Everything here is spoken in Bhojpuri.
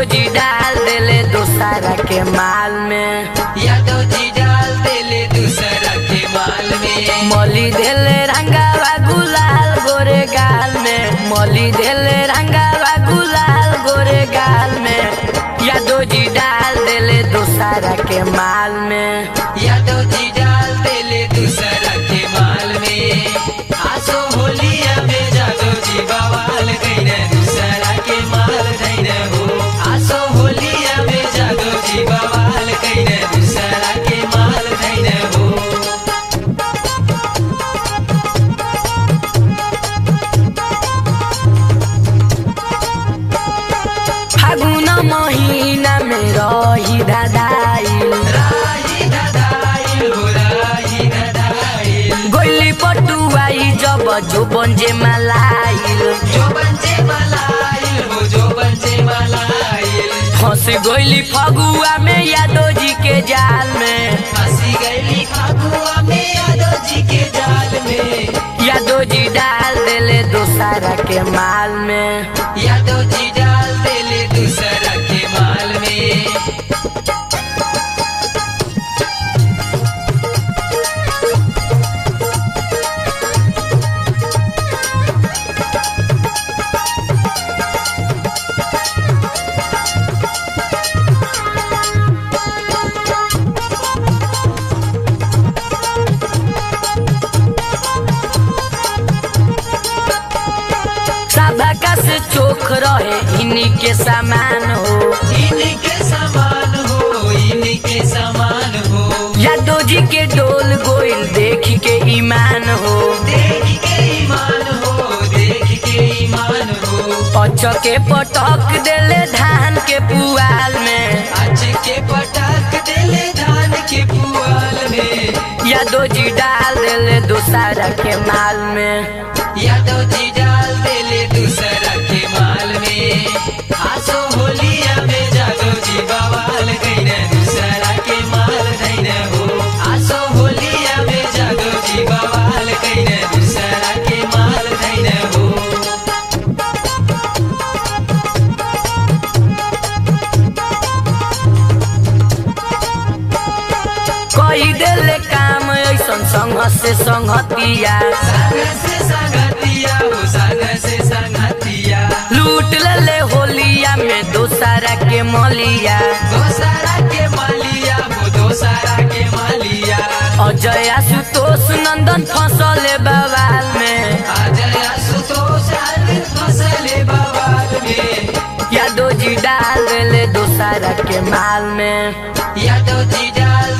जी डाल देले दोसारा के माल में यादव जी डाल देले दूसरा के माल में मली देले रंगावा गुलाल गोरे गाल में मली देले रंगावा गुलाल गोरे गाल में यादव जी डाल देले दोसारा के माल में यादव जी डाल देले दूसरा के माल में आसो होलिया में जादव जी बवाल गईने दूसरा के माल गईने हो आसो होलिया में जादव जी बवाल गईने दूसरा के माल गईने हो फागुन महीना में रही दादाइल राही दादाइल हो राही दादाइल गोली पटुआई जब जो बंजे मलाइल जो बंजे मलाइल हो जो बंजे मलाइल फंस गोली फगुआ में यादव जी के जाल में हंसी गईली फागुआ में यादव जी के जाल में यादव जी डाल देले दोसारा के माल में यादव जी डाल देले दूसरा के माल में सबका से चोख रहे इन्हीं के सामान हो इनके समान हो इनके समान हो यादव जी के डोल गोइल देख के ईमान हो देख के ईमान हो देख के ईमान हो अचके पटक देले धान के पुआल में आज के पटाख देले धान के पुआल में यादव जी डाल देले दोसारा के माल में यादव जी डाल देले दूसरा के माल में आसो होलिया में जादव जी बवाल गईने दूसरा के माल गईने हो आसो होलिया में जादव जी बवाल गईने दूसरा के माल गईने हो कई देले काम ऐसन संग से संगतिया संग से संगतिया हो संग से संगतिया लूट लेले होलिया में दोसारा के मलिया दोसरा के मालिया हो दोसरा के मालिया अजय आशुतोष नंदन फसले बवाल में अजय सुतोष आदिल फसले बवाल में यादव जी डाल देले दोसारा के माल में यादव जी डाल